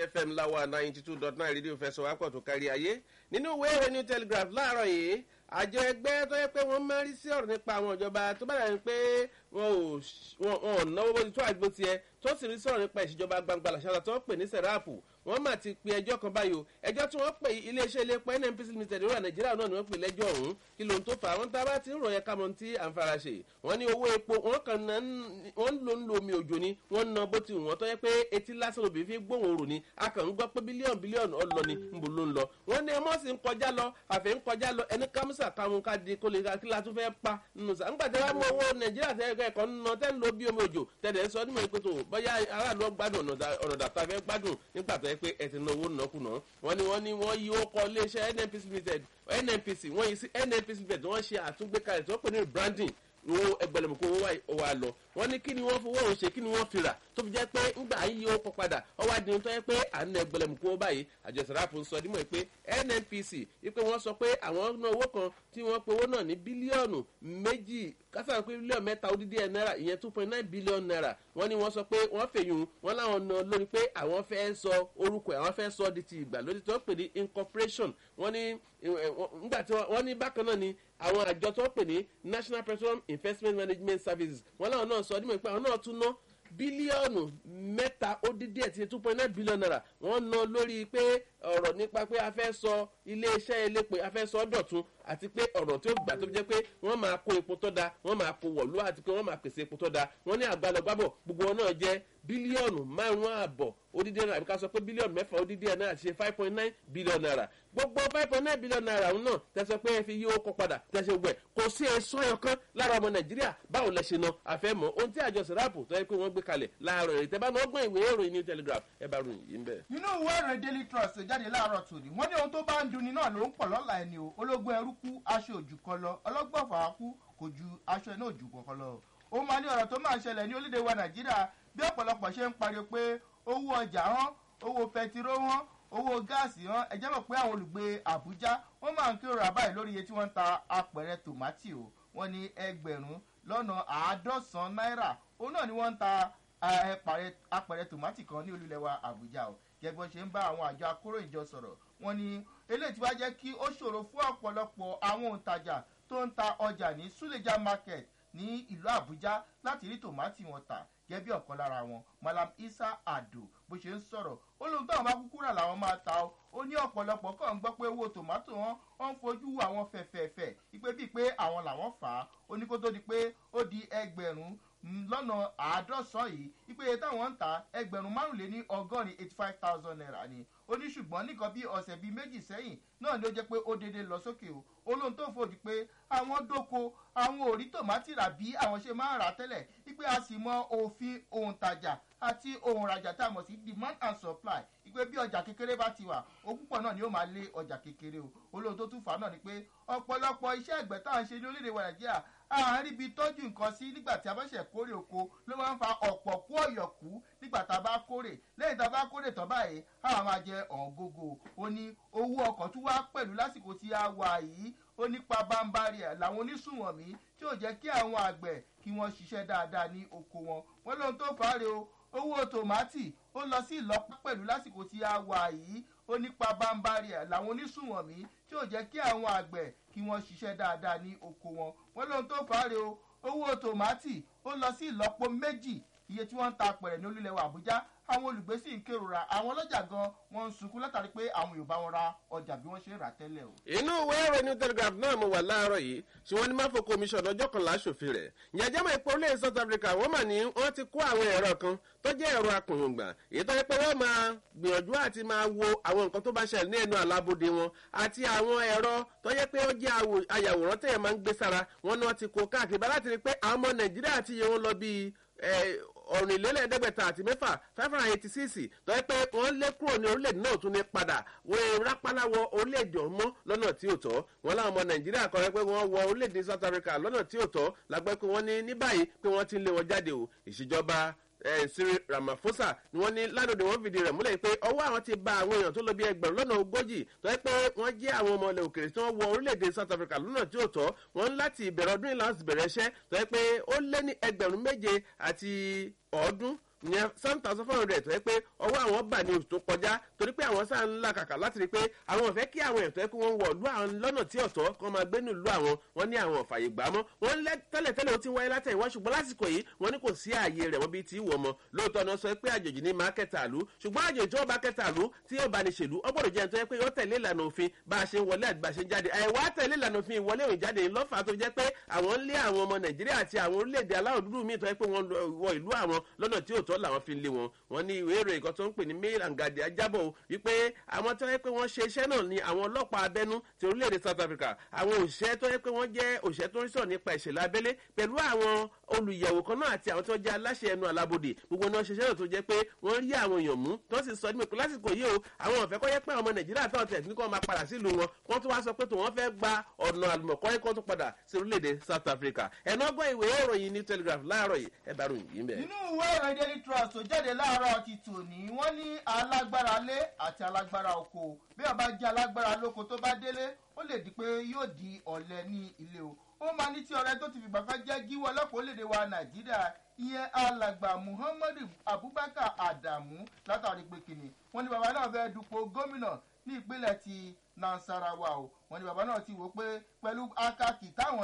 fm láwa ninety two dot nine rédíò fẹsọ̀ wápọ̀ tó kárí ayé nínú ìwé ìròyìn new telegraph láàárọ̀ yìí àjọ ẹgbẹ́ tó yẹ pé wọ́n máa ń rí sí ọ̀rọ̀ nípa àwọn ìjọba tó bá dàbí pé wọn ò náwó bó ti tó àgbo tiẹ̀ tó sì rí sọ̀rọ̀ nípa ìṣèjọba gbangba làṣàlà tó ń pè ní sẹ̀ráàpù wọ́n mà ti pe ẹjọ́ kan báyìí o ẹjọ́ tí wọ́n pè iléeṣẹ́ ilé epo nnpc limited ìrora nàìjíríà náà ni wọ́n pè lẹ́jọ́ ọ̀hún kí ló ń tó fà á wọ́n tá a bá ti ń ròyìn kámọ́ tí à ń fara ṣe wọ́n ní owó epo wọ́n kàn ná wọ́n ń lo ń lo omi òjò ni wọ́n ná bó ti wù wọ́n tó yẹ pé etí lásán obìnrin fi gbóhùn òrò ni a kàn ń gbọ́ pé bílíọ̀nù bílíọ̀nù ọlọ ni ń bò ló ń lọ wọ́n ní ọmọ sì ń kọjá lọ àfẹ́ ń kọjá lọ ẹni kámúsà káwọn ká di kó lè ká kí la tún fẹ́ pa nínú sá ńgbà tí wọ́n mú owó nàìjíríà tẹ́ ẹ̀kọ́ nínú tẹ́ ń lo bí omi òjò tẹ̀lé sọ nímọ̀ pé tó bóyá aráàlú gbádùn ọ̀nà dàtà fẹ́ gbádùn nígbà tó yẹ pé ẹ̀ ti náwó nàkúnà wọ́n ní wọ́n ní wọ́n yí ó kọ́ iléeṣẹ́ nnpc limited nnpc wọ́n yí sí nnpc limited wọ́n ṣe àtúngbékalẹ̀ tó pè ní branding owó ẹgbẹ̀lẹ̀mọ̀kọ́ owó wa lọ wọ́n ní kí ni wọ́n fowó òun ṣe kí ni wọ́n fi rà tó fi jẹ́ pé ńgbà yí ó kọ́ padà ọwọ́ adìyẹ tó yẹ pé à ń ná ẹgbẹ̀lẹ̀mọ̀kọ́ owó báyìí àjọsọ̀ràpọ̀ ń sọ dímọ̀ pé nnpc wípé wọ́n sọ pé àwọn ná owó kan tí wọ́n pe owó náà ní bílíọ̀nù méjì kásán pé bílíọ̀nù mẹ́ta ó dídí ẹ̀ náírà ìyẹn two point nine billion naira wọ́n ní wọ́n sọ pé wọ́n fèyùn wọ́n láwọn ná lórí pé àwọn fẹ́ sọ orúkọ ẹ̀ àwọn fẹ́ sọ di ti ìgbàlódé tó pè ní incorporation wọ́n ní nígbà tí wọ́n ní bákan náà ni àwọn àjọ tó pè ní national petroleum investment management services wọ́n láwọn náà sọ dímọ̀ pé àwọn náà tún ná bílíọ̀nù mẹ́ta ó dín díẹ̀ tí two point nine billion naira wọ́n ná lórí pé ọ̀rọ̀ nípa pé a fẹ́ sọ iléeṣẹ́ elépo a fẹ́ sọ dọ̀tun àti pé ọ̀rọ̀ tí ó gbà tó fi jẹ́ pé wọ́n máa kó epo tó da wọ́n máa kó wọ̀lú àti pé wọ́n máa pèsè epo tó da wọ́n ní àgbàlọ́gbàbọ̀ gbogbo wọn náà jẹ́ bílíọ̀nù márùn-ún ààbọ̀ odidi naira àbí ká sọ pé bílíọ̀nù mẹ́fà odidi naira ti ṣe five point nine billion naira gbogbo five point nine billion naira ọ̀hún náà tẹ̀sán pé ẹ fi yí owó padà tẹ̀sán gbẹ̀ kò sí ẹ̀sọ́ ẹ̀kan lára ọmọ nàìjíríà báwo lẹ ṣe na àfẹ́mọ́ ohun tí àjọ sẹ́ráàpù tó yẹ pé wọ́n gbé kalẹ̀ láàárọ̀ rẹ̀ tẹ́ bá náà gbọ́n ìwé ìròyìn new telegraph ẹ bá ròyìn yìí ń bẹ̀. nínú ìwé ìròyìn daily trust jáde láàárọ̀ tòní wọ́n ní ohun tó bá ń dunni náà ló ń pọ̀ lọ́la ẹni o ológun ẹrú kú aṣọ òjù kan lọ ọlọ́gbọ̀n fàá kú kò ju aṣọ iná òjù kan lọ ó máa ní ọ̀rọ̀ tó máa ń ṣẹlẹ̀ ní orílẹ̀-èdè wa nàìjíríà bí ọ̀pọ̀lọpọ̀ ṣe ń pariwo pé owó ọjà hàn owó pẹtiró hàn owó gáàsì hàn ẹ̀jẹ̀ mọ̀ pé àwọn olùgbé àbújá wọ́n máa ń kérò àbáyé lórí iye tí wọ́n ń ta apẹ̀rẹ̀ tòmátì o wọ́n ní ẹgbẹ̀rún lọ́nà àádọ́sán náírà òun náà ni wọ́n ń ta apẹ̀rẹ̀ tòmátì kan ní olúlẹ̀ wa àbújá o gẹ́gbọ́n ṣe ń bá àwọn àjọ akóròyìnjọ sọ̀rọ̀ wọ́n ní eléyìí tí wàá jẹ́ kí ó ṣòro fún ọ̀pọ̀lọpọ̀ àwọn òǹtajà tó ń ta ọjà ní suleja market ní ìlú àbújá láti rí tòmátì wọn tà gẹ́gẹ́ bí ọ̀kan lára wọn malam isa ado bó ṣe ń sọ̀rọ̀ ó lóun táwọn bá kúkú rà làwọn máa ta ó ó ní ọ̀pọ̀lọpọ̀ kàn ń gbọ́ pé owó tòmátò wọn wọ́n ń fojú àwọn fẹ̀fẹ̀fẹ̀ ipe bíi pé àwọn làwọn fà á ó ní kó tó di pé ó di ẹgbẹ̀rún lọ́nà àádọ́sán yìí ipe táwọn ń ta ẹgbẹ̀rún márùnléní ọgọ́rin eighty five thousand naira ni ó ní ṣùgbọ́n nìkan bí ọ̀sẹ̀ bíi méjì sẹ́yìn náà ló jẹ́ pé ó dédé lọ sókè o olóhùn tó fòdì pé àwọn dóko àwọn ò rí tòmátì rà bí àwọn ṣe máa ń rà tẹ́lẹ̀ wípé a sì mọ òfin òǹtajà àti òǹrajà tá a mọ̀ sí demand and supply ìpè bí ọjà kékeré bá ti wà ó púpọ̀ náà ni ó máa lé ọjà kékeré o olóhùn tó tún fà á náà ni pé ọ̀pọ̀lọpọ̀ iṣẹ́ ẹ̀gbẹ́ tá à ń ṣe ní orílẹ̀-èdè wa nàìjíríà àárín ibi tọ́jú nǹkan sí nígbà tí a bá ṣẹ̀ kórè oko ló máa ń fa ọ̀pọ̀ kú ọ̀yọ̀kú nígbà tá a bá kórè lẹ́yìn tá a bá kórè tán báyìí àwọn máa jẹ ọ̀ngógó ó ní owó ọkọ̀ tún wá pẹ̀lú lásìkò tí a wà yìí ó nípa bámbárì ẹ̀ làwọn onísùnwọ̀nmí tí ò jẹ́ kí àwọn àgbẹ̀ kí wọ́n ṣiṣẹ́ dáadáa ní oko wọn wọ́n lóhun tó fà á rè o owó tòmátì ó lọ sí ìlọ́pọ̀ pẹ̀lú lásìkò tí a wà yìí ó nípa bámbárì ẹ̀ làwọn onísùnwọ̀nmí tí ò jẹ́ kí àwọn àgbẹ̀ kí wọ́n ṣiṣẹ́ dáadáa ní oko wọn wọ́n lóhun tó fà á rè o owó tòmátì ó lọ sí ìlọ́pọ̀ méjì iye tí wọ́n ń ta apẹ̀rẹ̀ ní olúlẹ̀ wa àbújá àwọn olùgbé sì ń kérora àwọn ọlọ́jà gan wọ́n ń sunkún látàrí pé àwọn yorùbá wọn ra ọjà bí wọ́n ṣe ń rà tẹ́lẹ̀ o. inú ìwé ìròyìn telegraph náà mo wà láàárọ̀ yìí ṣùgbọ́n ní máfò commission ọjọ́ kan láṣòfin rẹ̀ ìyàjẹ́ mọ̀ ipò orílẹ̀ south africa wọ́n mà ní wọ́n ti kó àwọn ẹ̀rọ kan tó jẹ́ ẹ̀rọ akùnrùngbà èyí tó yẹ pé wọ́n máa gbìyànjú àti máa wo àwọn nǹkan tó bá ṣẹlẹ̀ ní ẹnu àlábòde wọn àti àwọn ẹ̀rọ tó yẹ pé ó jẹ́ ayàwòrán tẹ̀yẹ̀ máa ń gbé sára wọn ni wọ́n ti kó káàkiri bá láti rí pé àwọn ọmọ nàìjíríà ti yẹ wọn lọ bíi ọ̀rìnlélẹ́ẹ̀ẹ́dẹ́gbẹ̀ta àti mẹ́fà five hundred eighty six tó yẹ pé wọ́n lé kúrò ní orílẹ̀-èdè náà tún ní padà wọ́n rápálá wọ orílẹ̀-èdè ọmọ lọ́nà tí ò tọ́ wọn láwọn ọmọ nàìjíríà kọ́ pé wọ́n wọ orílẹ̀-èdè south africa lọ́nà tí ò tọ́ lágbẹ́ pé wọ́n ní ní báyìí pé wọ́n ti ń lé wọn jáde o ìṣèjọba Cyril Ramaphosa ni wọ́n ní ládòdò wọ́n fìdí rẹ̀ múlẹ̀ pé ọwọ́ àwọn ti ba àwọn èèyàn tó lọ bí ẹgbẹ̀rún lọ́nà ogójì tó yẹ pé wọ́n jẹ́ àwọn ọmọ ilẹ̀ òkèrè tí wọ́n wọ orílẹ̀-èdè South Africa lọ́nà tí ò tọ́ wọ́n ń láti ìbẹ̀rẹ̀ ọdún yìí láti bẹ̀rẹ̀ iṣẹ́ tó yẹ pé ó lé ní ẹgbẹ̀rún méje àti ọ̀ọ́dún ìyẹn seven thousand four hundred tó yẹ pé ọwọ́ àwọn bà ní oṣù tó kọjá torí pé àwọn sáà ń là kàkà láti rí i pé àwọn ò fẹ́ kí àwọn ètò ẹ̀kọ́ wọn wọ̀ lú àwọn lọ́nà tí ọ̀tọ̀ kan máa gbé nílùú àwọn wọn ní àwọn ọ̀fàyè gbà mọ́ wọn lẹ́ tẹ́lẹ̀tẹ́lẹ̀ ó ti wáyé látẹ̀yìnwá ṣùgbọ́n lásìkò yìí wọn ní kò sí ààyè rẹ̀ wọ́n bíi ti wọ̀ mọ́ lóòótọ́ náà sọ pé àjòjì ní máa kẹta àlú ṣùgbọ́n àjòjì tí wọ́n bá kẹta àlú tí yóò bá ní ṣèlú ọ gbọ́dọ̀ jẹ́ ẹni tó yẹ pé yóò tẹ̀lé ìlànà òfin bá a ṣe ń wọlé àti bá a ṣe ń jáde àìwá tẹ̀lé ìlànà òfin ìwọlé òun jáde lọ́fà tó jẹ́ pé àwọn ń lé àwọn ọmọ nàìjíríà àti àwọn orílẹ̀-èdè aláwọ̀ dúdú míì tó yẹ pé wọ́n wọ ìlú àwọn lọ́nà tí òótọ́ làwọn fi ń lé wọn wọn ní ìwé ìròyìn kan tó ń pè ní mail and guardian jábọ̀ wípé àwọn tó yẹ pé wọ́n ṣe iṣẹ́ náà ní àwọn ọlọ́pàá abẹ́nú ti orílẹ̀-èdè south africa àwọn òṣìṣẹ́ tó yẹ pé wọ́n jẹ́ òṣìṣẹ́ tó ń sọ̀rọ̀ nípa ìṣẹ̀lẹ̀ abẹ́lé pẹ̀lú àwọn olùyẹ̀wò kan náà àti àwọn tó jẹ́ aláṣẹ ẹnu alábòde gbogbo náà ṣiṣẹ́ náà tó jẹ́ pé wọ́n rí àwọn èèyàn mú tó sì sọ nípa lásìkò yìí o àwọn ọ̀fẹ́ kọ́ yẹ pé àwọn ọmọ nàìjíríà tó tẹ̀ ní kó máa padà sílùú wọn wọ́n tún wá sọ pé tó wọ́n fẹ́ gba ọ̀nà àlùmọ̀kọ́ kó tún padà sí orílẹ̀-èdè south africa ẹ̀nà ọgbọ́n ìwé ìròyìn ní telegraph láàárọ̀ yìí ẹ bá ròyìn yìí bẹ́ẹ̀. nínú ìwé ìròyìn daily trust tó jáde láàárọ̀ ti tòní wọ́n ní alágbára lé àti alágbára oko bí ọba jẹ́ alágbára lóko tó bá délé ó lè di pé yóò di ọ̀lẹ ní ilé o ó máa ní tí ọrẹ tó ti fìgbà kan jẹ́ gíwọ́ ọlọ́pàá orílẹ̀-èdè wa nàìjíríà ìyẹn alàgbà muhammadu abubakar adamu látàrí pé kìnnì wọn ní bàbá náà fẹ́ dupò gómìnà ní ìpínlẹ̀ ti nasarawa o wọn ní bàbá náà ti wò pé pẹ̀lú akaki táwọn